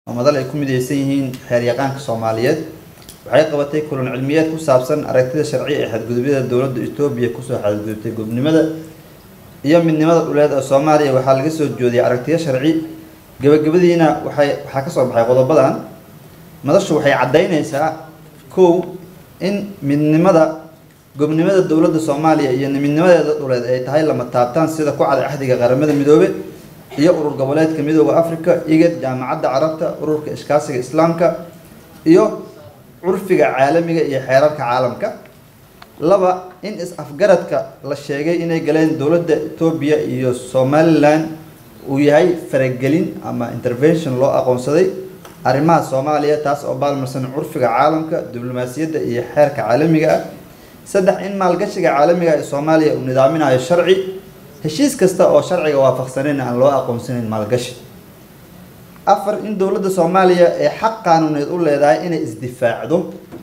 oo madal ay ku midaysan yihiin xeeryaqaanka soomaaliyeed waxay qabatay kulan cilmiyeed ku saabsan aragtida sharci ee xadgudubyada dowladda etoobiya kusoo xadgudubtay gobnimada iyo midnimada dhuleed ee soomaaliya waxaa laga soo joodiyay aragtiyo sharci gabagabadiina waxay waxaa kasoo baxay qodobadan madashu waxay caddaynaysaa kow in midnimada gobnimada dowladda soomaaliya iyo midnimadeeda dhuleed ay tahay lama taabtaan sida ku cad axdiga qaramada midoobe iyo urur goboleedka midooda africa igad jaamacadda carabta ururka iskaasiga islaamka iyo curfiga caalamiga iyo xeerarka caalamka laba in is-afgaradka la sheegay inay galeen dowladda etoobiya iyo somalilan uu yahay faragelin ama intervention loo aqoonsaday arrimaha soomaaliya taas oo baalmarsan curfiga caalamka diblomaasiyadda iyo xeerka caalamiga ah saddex in maalgashiga caalamiga ee soomaaliya uu nidaaminayo sharci heshiis kasta oo sharciga waafaqsaneyn aan loo aqoonsanayn maalgashi afar in dowladda soomaaliya ee xaq qaanuuneed u leedahay inay isdifaacdo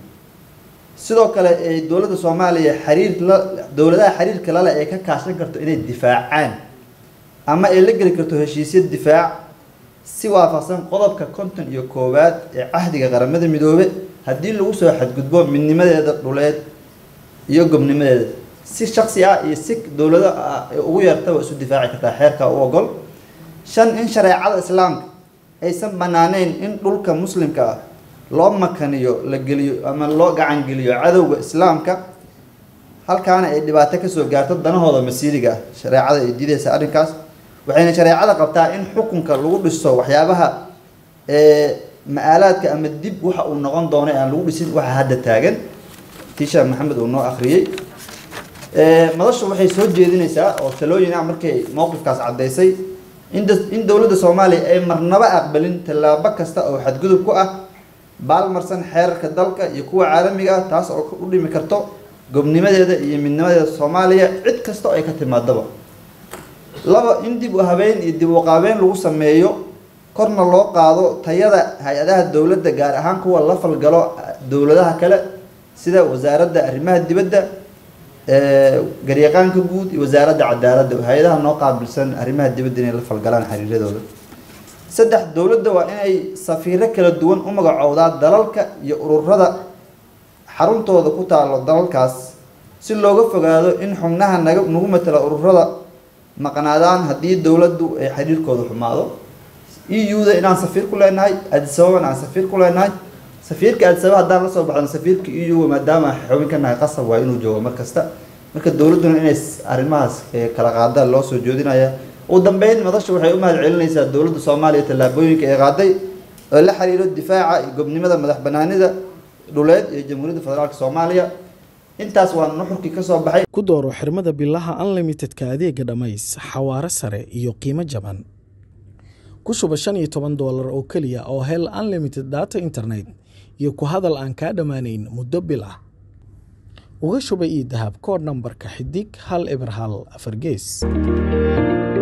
sidoo kale ay dowladda soomaaliya xiriir la dowladaha xiriirka lale ay ka kaashan karto inay difaacaan ama ay la geli karto heshiisya difaac si waafaqsan qodobka konton iyo koowaad ee cahdiga qaramada midoobe haddii lagu soo xadgudbo midnimadeeda dhuleed iyo gobnimadeeda si shaksi ah iyo si dowlado ah ugu yeertaba isu difaaci kartaa xeerka u ogol shan in shareecada islaamka aysan banaaneyn in dhulka muslimka ah loo makaniyo la geliyo ama loo gacangeliyo cadowga islaamka halkaana ay dhibaato kasoo gaarto danahooda masiiriga ah shareecada ay diideysa arrinkaas waxayna shareecada qabtaa in xukunka lagu dhiso waxyaabaha ma-aalaadka ama dib waxa uu noqon doono aan lagu dhisin waxa hadda taagan tiisha maxamed uu noo akhriyey madashu waxay soo jeedinaysaa oo talooyin ah markay mowqifkaas caddaysay in dowladda soomaaliya ay marnaba aqbalin tallaabo kasta oo xadgudub ku ah baalmarsan xeerarka dalka iyo kuwa caalamiga ah taas oo u dhimi karto gobnimadeeda iyo midnimadeeda soomaaliya cid kasta oo ay ka timaadaba laba in dib u habeyn iyo dib u qaabeyn lagu sameeyo korna loo qaado tayada hay-adaha dowladda gaar ahaan kuwa la falgalo dowladaha kale sida wasaaradda arrimaha dibadda garyaqaanka guud iyo wasaaradda cadaaladda hay-adaha noo qaabilsan arrimaha dibadda inay la falgalaan xiriiradooda saddex dowladda waa inay safiiro kala duwan u magacowdaa dalalka iyo ururada xaruntooda ku taalo dalalkaas si looga fogaado in xubnaha naga nagu matala ururada maqnaadaan haddii dowladdu ay xiriirkooda xumaado eu-da inaan safiir ku leenahay adisababana aan safiir ku leenahay safiirka adisababa haddaan lasoo baxno safiirka eu maadaama xubin ka nahay qasab waa inuu joogo mar kasta marka dowladduna inay arrimahaas kala qaadaan loo soo joodinaya ugu dambeyn madasha waxay u mahad celinaysaa dowladda soomaaliya tallaabooyinka ay qaaday oo la xiriiro difaaca iyo gobnimada madax banaanida dhuleed iyo jamhuuriyadda federaalk soomaaliya intaas waa nuxurkii ka soo baxay ku dooro xirmada bilaha unlimitedka adeega dhammays xawaare sare iyo qiimo jaban ku shuba shan iyo toban doolar oo keliya oo hel unlimited data internet iyo ku hadal aan kaa dhammaanayn muddo bil ah uga shuba io dahab koodh nambarka xidig hal eber hal afar gees